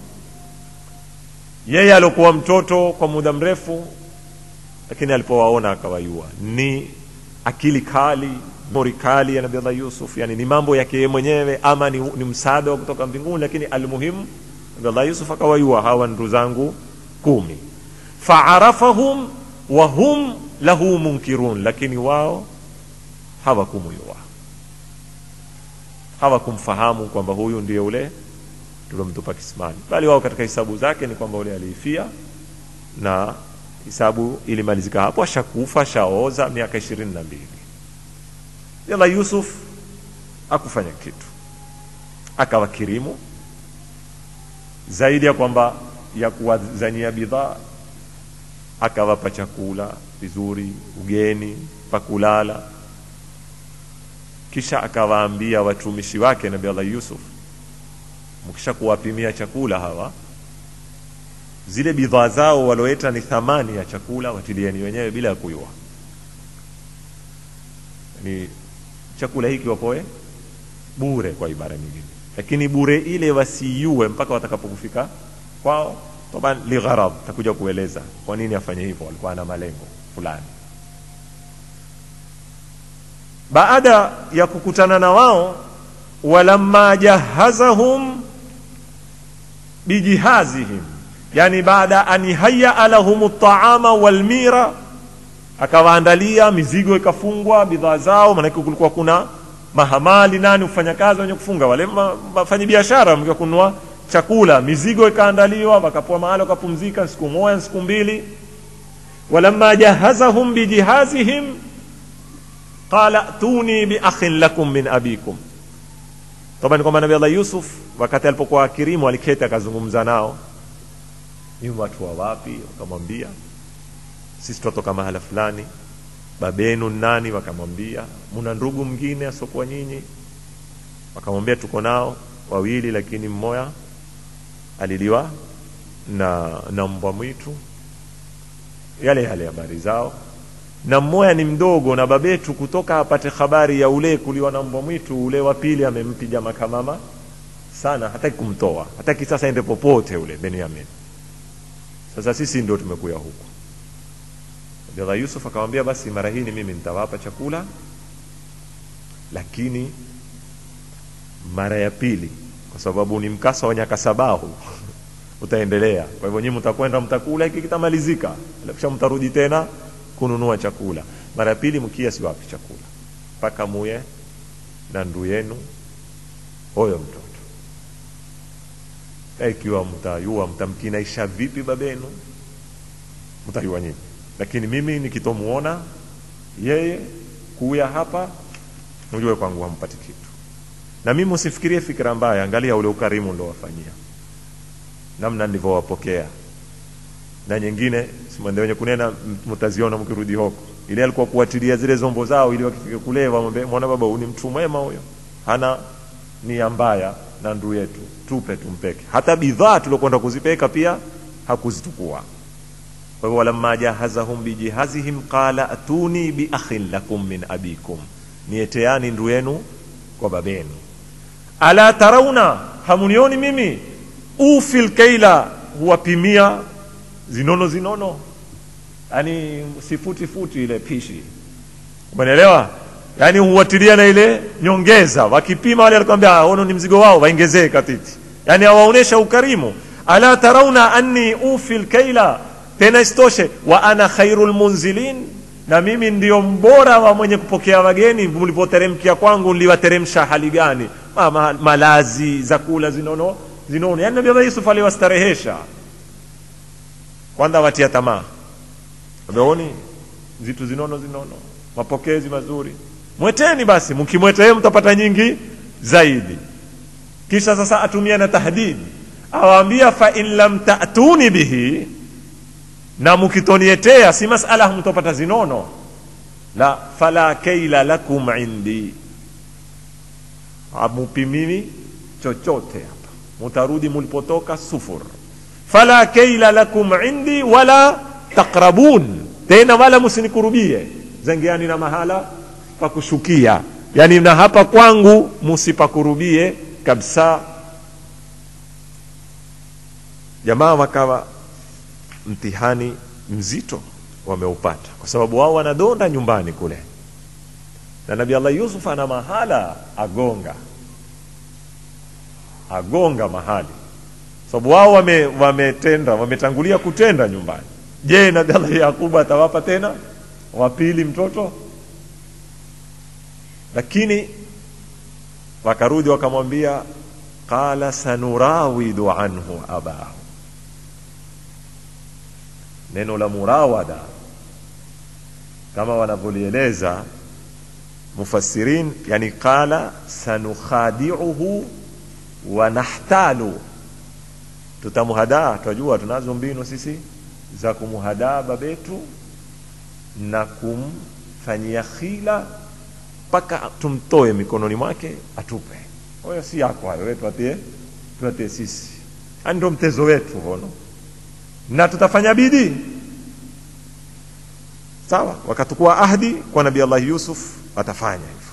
Speaker 1: yeye aliokuwa mtoto kwa muda mrefu lakini alipowaona akawayua ni akili kali mori kali ya nabii allah yusuf yani ni mambo yake yeye mwenyewe ama ni, ni msaada wa kutoka mbinguni lakini almuhimu nabii allah yusuf akawayua hawa ndugu zangu kumi faarafahum wa hum lahu munkirun lakini wao hawakumuyua hawakumfahamu kwamba huyu ndiye ule tuliomtupa kisimani bali wao katika hisabu zake ni kwamba ule aliifia na hisabu ilimalizika hapo ashakufa ashaoza miaka ishirini na mbili yala yusuf akufanya kitu akawa kirimu zaidi ya kwamba ya kuwazanyia bidhaa akawapa chakula vizuri ugeni pakulala kisha akawaambia watumishi wake nabi allah yusuf mkisha kuwapimia chakula hawa zile bidhaa zao walioeta ni thamani ya chakula watilieni wenyewe bila ya kuyua ni chakula hiki wapoe bure kwa ibara nyingine lakini bure ile wasiiue mpaka watakapokufika kwao taban ligharad takuja kueleza kwa nini afanye hivyo walikuwa na malengo fulani baada ya kukutana na wao walamma jahazahum bijihazihim yani baada an hayyaa lahum taama walmira akawaandalia mizigo ikafungwa bidhaa zao maanake kulikuwa kuna mahamali nani ufanyakazi wenye kufunga wale wafanyi biashara mkiwa kununua chakula mizigo ikaandaliwa wakapoa mahali wakapumzika siku moja siku mbili walamma jahazahum bijihazihim qala tuni biakhin lakum min abikum toba ni kwamba nabii allah yusuf wakati alipokuwa akirimu aliketi akazungumza nao ni watu wa wapi wakamwambia sisi tunatoka mahala fulani babenu nani wakamwambia muna ndugu mwingine asiokuwa nyinyi wakamwambia tuko nao wawili lakini mmoja aliliwa na na mbwa mwitu yale yale habari zao na mmoja ni mdogo na babetu kutoka apate habari ya ule kuliwa na mbwa mwitu ule wa pili amempiga makamama sana hataki kumtoa hataki sasa ende popote ule benyamin sasa sisi ndio tumekuya huku Abdullah Yusuf akamwambia basi mara hii ni mimi nitawapa chakula lakini mara ya pili kwa sababu ni mkasa wa nyakasabahu utaendelea kwa hivyo nyinyi mtakwenda mtakula hiki kitamalizika kisha mtarudi tena kununua chakula mara ya pili mkia siwapi chakula mpaka muye na ndu yenu huyo mtoto na ikiwa mtayua mtamkinaisha vipi babenu mtayua nyinyi lakini mimi nikitomuona yeye kuya hapa mjue kwangu hampati kitu na mimi usifikirie fikira mbaya angalia ule ukarimu ndo wafanyia namna nilivyowapokea na nyingine simwende wenye kunena mtaziona mkirudi huko ile alikuwa kuatilia zile zombo zao ili wakifika kule wamwambie mwana baba ni mtu mwema huyo hana nia mbaya na ndu yetu tupe tumpeke hata bidhaa tuliokwenda kuzipeka pia hakuzitukua kwa hivyo walamma jahazahum bijihazihim qala atuni biakhin lakum min abikum nieteani ndu yenu kwa babenu ala tarauna hamunioni mimi ufi lkeila huwapimia zinono zinono yani sifuti futi ile pishi umeelewa yani huwatilia na ile nyongeza wakipima wale alikwambia ono ni mzigo wao waongezee katiti yani awaonesha ukarimu ala tarauna anni ufi lkeila tena isitoshe wa ana khairul munzilin na mimi ndio mbora wa mwenye kupokea wageni mlipoteremkia kwangu niliwateremsha hali gani ma, ma, malazi za kula zinono zinono yani nabii yusuf aliwastarehesha kwanza watia tamaa ameoni vitu zinono zinono mapokezi mazuri mweteni basi mkimwetee mtapata nyingi zaidi kisha sasa atumia na tahdidi awaambia fa in lam ta'tuni bihi na mkitonietea si masala mtopata zinono la fala kaila lakum indi amupimini chochote hapa mutarudi mulipotoka sufur fala kaila lakum indi wala taqrabun tena wala musinikurubie zengeani na mahala pa kushukia yani na hapa kwangu musipakurubie kabisa jamaa wakawa mtihani mzito wameupata kwa sababu wao wanadonda nyumbani kule na nabi allah yusuf ana mahala agonga agonga mahali sababu wao wametenda wame wametangulia kutenda nyumbani je nabi allah yakubu atawapa tena wapili mtoto lakini wakarudi wakamwambia qala sanurawidu anhu abahu neno la murawada kama wanavyolieleza mufassirin yani qala sanukhadiuhu wa nahtalu tutamuhadaa twajua tunazo mbinu sisi za kumuhadaa babetu na kumfanyia khila mpaka tumtoe mikononi mwake atupe huyo si yako hayo tuatie tuatie sisi ani ndo mtezo wetu hono na tutafanya bidii sawa wakatukua ahdi kwa nabii allah yusuf watafanya hivyo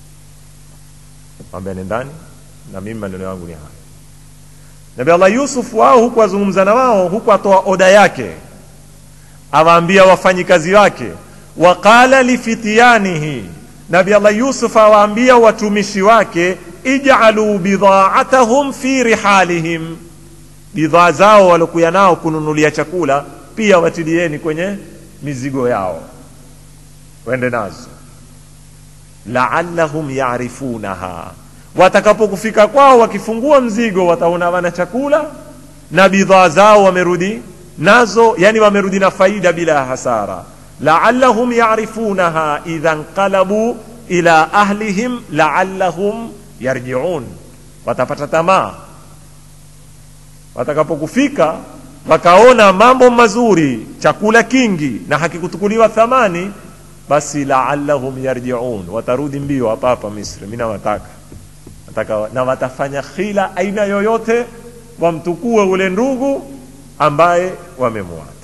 Speaker 1: ambia nendani na mimi maneno yangu ni haya nabii allah yusuf wao huku azungumza na wao huku atoa oda yake awaambia wafanyikazi wake waqala lifitiyanihi nabi allah yusuf awaambia watumishi wake ijalu bidhaatahum fi rihalihim bidhaa zao walokuya nao kununulia chakula pia watilieni kwenye mizigo yao wende nazo laallahum yarifunaha watakapokufika kwao wakifungua mzigo wataona wana chakula na bidhaa zao wamerudi nazo yani wamerudi na faida bila hasara laallahum yarifunaha idha nqalabu ila ahlihim laallahum yarjiun watapata tamaa watakapokufika wakaona mambo mazuri chakula kingi na hakikutukuliwa thamani basi laallahum yarjiun watarudi mbio hapa hapa misri mi nawataka nataka na watafanya khila aina yoyote wamtukue ule ndugu ambaye wamemwata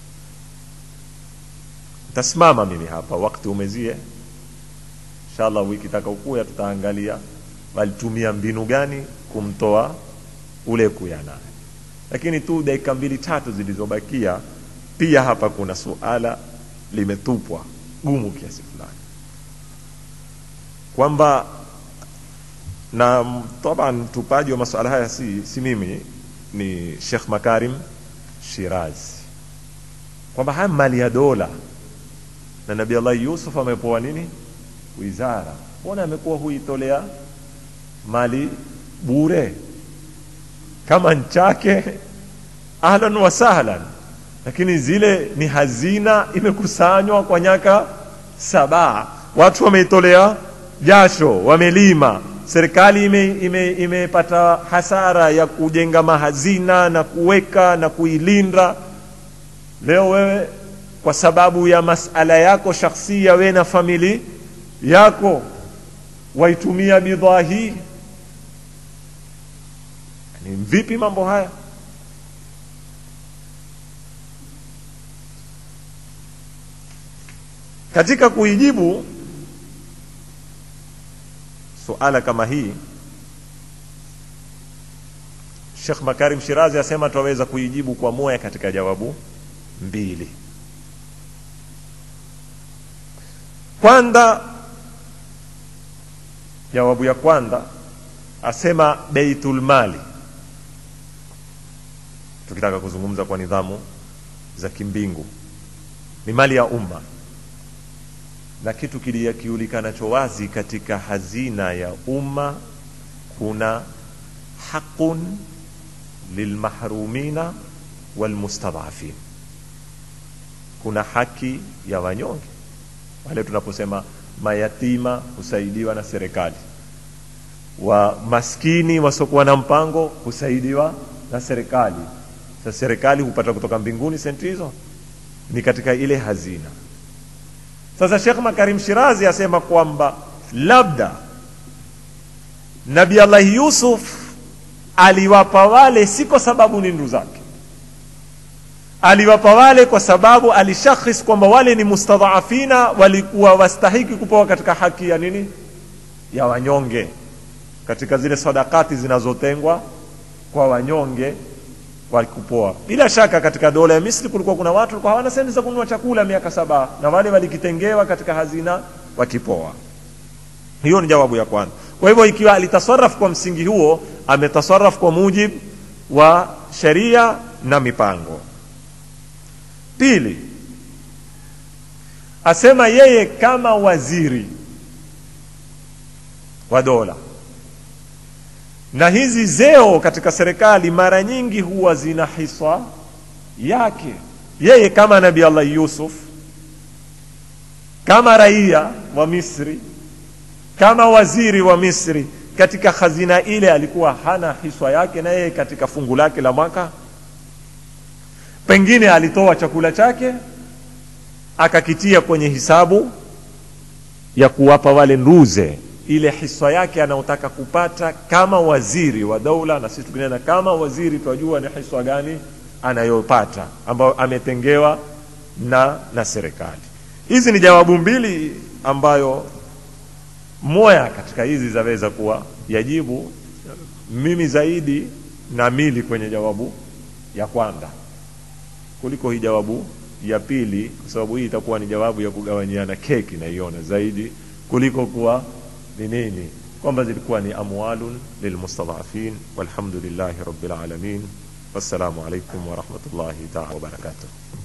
Speaker 1: tasimama mimi hapa wakati umezie inshallah wiki takaokuya tutaangalia walitumia mbinu gani kumtoa ule kuya naye lakini tu dakika mbili tatu zilizobakia pia hapa kuna suala limetupwa gumu kiasi fulani kwamba na taban mtupaji wa masuala haya si, si mimi ni Sheikh Makarim Shirazi kwamba haya mali ya dola na Nabii Allah Yusuf amepoa nini wizara, mbona amekuwa huitolea mali bure kama nchake ahlan wa sahlan, lakini zile ni hazina imekusanywa kwa nyaka saba, watu wameitolea jasho, wamelima serikali imepata ime, ime hasara ya kujenga mahazina na kuweka na kuilinda. Leo wewe kwa sababu ya masala yako shakhsia, we na famili yako waitumia bidhaa hii, ni vipi mambo haya? Katika kuijibu suala kama hii Sheikh Makarim Shirazi asema twaweza kuijibu kwa moja katika jawabu mbili. Kwanza, jawabu ya kwanza asema Baitul Mali, tukitaka kuzungumza kwa nidhamu za kimbingu, ni mali ya umma na kitu kilikiulikanacho wazi katika hazina ya umma kuna haqun lilmahrumina walmustadhafin, kuna haki ya wanyonge wale tunaposema mayatima husaidiwa na serikali, wa maskini wasiokuwa na mpango husaidiwa na serikali. Sasa serikali hupata kutoka mbinguni senti hizo, ni katika ile hazina. Sasa Sheikh Makarim Shirazi asema kwamba labda Nabii Allah Yusuf aliwapa wale si kwa sababu ni ndugu zake, aliwapa wale kwa sababu alishakhis kwamba wale ni mustadhafina, walikuwa wastahiki kupewa katika haki ya nini, ya wanyonge, katika zile sadakati zinazotengwa kwa wanyonge walikupoa. Bila shaka katika dola ya Misri kulikuwa kuna watu walikuwa hawana senti za kununua chakula miaka saba, na wale walikitengewa katika hazina wakipoa. Hiyo ni jawabu ya kwanza. Kwa hivyo ikiwa alitasarraf kwa msingi huo, ametasarraf kwa mujibu wa sheria na mipango. Pili, asema yeye kama waziri wa dola na hizi zeo katika serikali mara nyingi huwa zina hisa yake yeye kama Nabii Allah Yusuf, kama raia wa Misri, kama waziri wa Misri, katika hazina ile alikuwa hana hiswa yake, na yeye katika fungu lake la mwaka pengine alitoa chakula chake akakitia kwenye hisabu ya kuwapa wale nduze ile hiswa yake anaotaka kupata kama waziri wa daula, na sisi tukinena kama waziri twajua ni hiswa gani anayopata ambayo ametengewa na na serikali. Hizi ni jawabu mbili ambayo moya katika hizi zaweza kuwa yajibu. Mimi zaidi na mili kwenye jawabu ya kwanza kuliko hii jawabu ya pili, kwa sababu hii itakuwa ni jawabu ya kugawanyiana keki, naiona zaidi kuliko kuwa ni nini kwamba zilikuwa ni amwalun lilmustadhafin walhamdulillahi rabbil alamin wassalamu alaikum warahmatullahi taala wabarakatuh